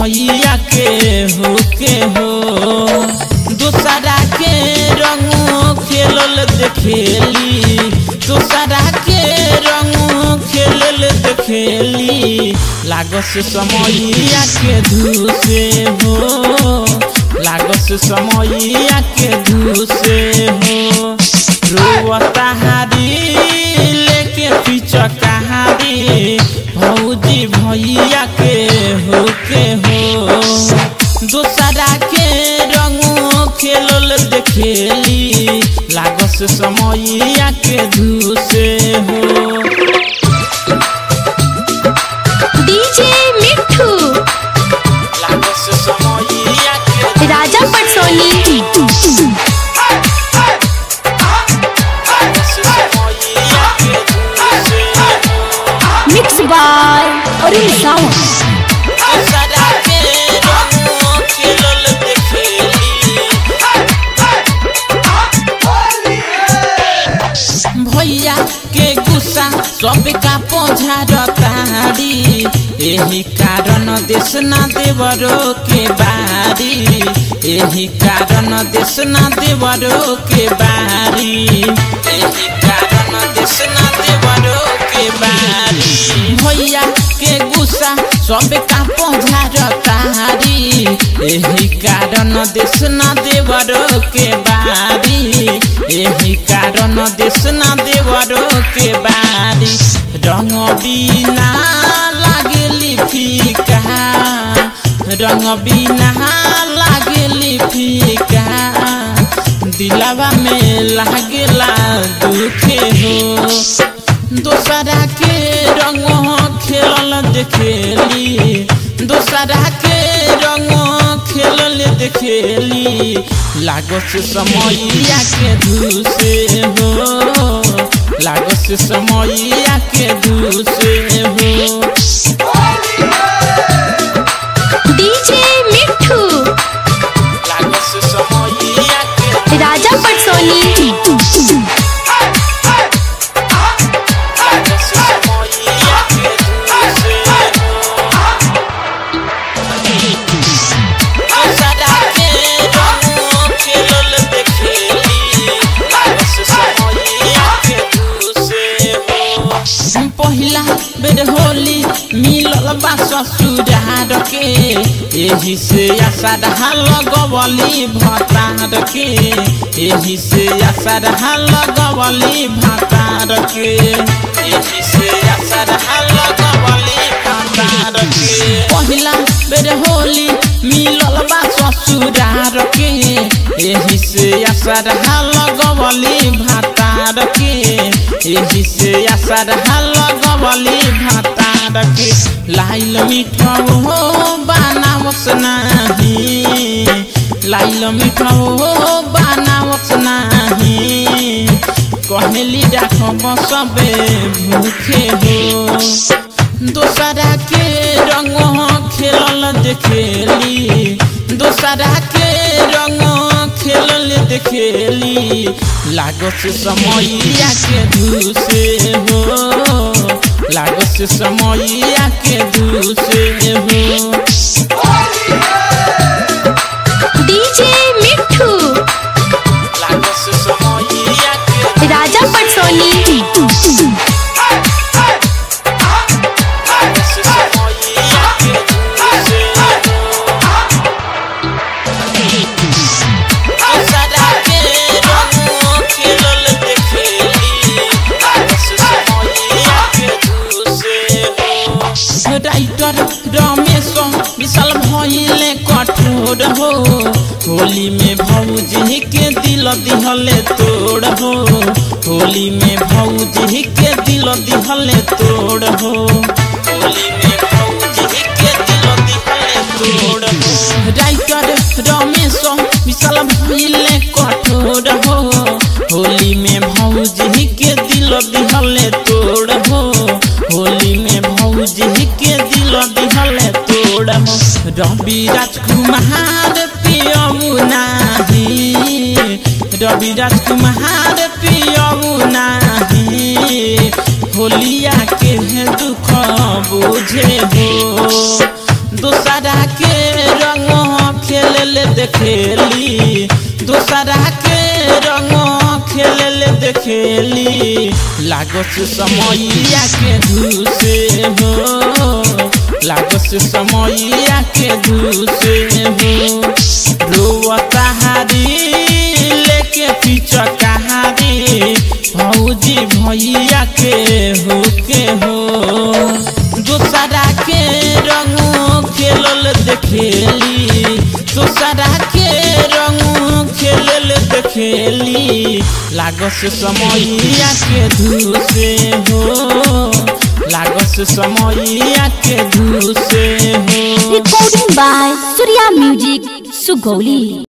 भैया के हो के हो दूसरा के रंग खेलल देखेली दूसरा के रंग खेलल देखेली लागस समैया के धूसे हो लागस समैया के धूसे हो रोवता हारी लेके पिचकारी भौजी भैया के हो के हो दूसरा के रंग खेलल देखेली लागस समैया के धूसे हो डीजे मिठू लागस समैया के राजा पटसोनी लागस समैया के धूसे हो मिक्स बाय अरुण सावंत दूसरा के रंग खेलल देखेली भैया के गुस्सा सबका पौझारतारी एही कारण देश ना देवरो के बारी एही कारण देश ना देवरो के बारी एही कारण देश ना देवरो के बारी भैया के गुस्सा सबका पौझारतारी एही कारण देश ना देवरो के बारी एही कारण देश ना देवरो के बारी रंग बिना लागेली फीका रंग बिना लागेली फीका दिलावा में लागेला दुखे हो दोसरा के रंग खेलल देखेली दोसरा के रंग खेलल देखेली लागस समैया के धूसे हो लागस समैया के धूसे हो डीजे मिठू लागस समैया के राजा पटसोनी लागस समैया के धूसे दोसरा के रंग खेलल देखेली लागस समैया के धूसे हो पहिला बेर होली मिलल बा ससुरार के एही से आशा लगवली भतार के एही से आशा लगवली भतार के एही से आशा लगवली भतार के पहिला बेर होली मिलल बा ससुरार के एही से आशा लगवली भतार के एही से आशा लगवली भतार के लाइल मिठा हो बनावस नाही लाइल मिठा हो बनावस नाही कहली राखब सबे भूखे हो दोसरा के रंग खेलल देखेली दोसरा के रंग खेलल देखेली लागस समैया के धूसे हो लागस समैया के धूसे हो डीजे मिठू लागस समैया के राजा पटसोनी लागस समैया के धूसे दोसरा के रंग खेलल देखेली लागस समैया के धूसे हो राइटर रमेश विशाल भइले कठोर हो होली में भौजी के दिल दिहले तोड़ हो होली में भौजी के दिल दिहले तोड़ हो होली में भौजी के दिल दिहले तोड़ हो राइटर रमेश विशाल भइले कठोर हो होली में भौजी के दिल दिहले तोड़ हो होली में भौजी के दिल दिहले तोड़ हो रवि राजकुमार पियऊ नाही रवि राजकुमार पियऊ नाही होलिया के दुख बुझे हो दोसरा के देखेली दूसरा के रंग खेलल देखेली लागस समैया के घुसे हो लागस समैया के घुसे हो रोवता हारी लेके पीछा कहारी भौजी भैया के हो के हो दूसरा के रंग खेलल देखेली दूसरा के रंग खेलल देखेली लागस समैया के धुसे हो लागस समैया के धुसे हो Recording by Surya Music, Sugoli.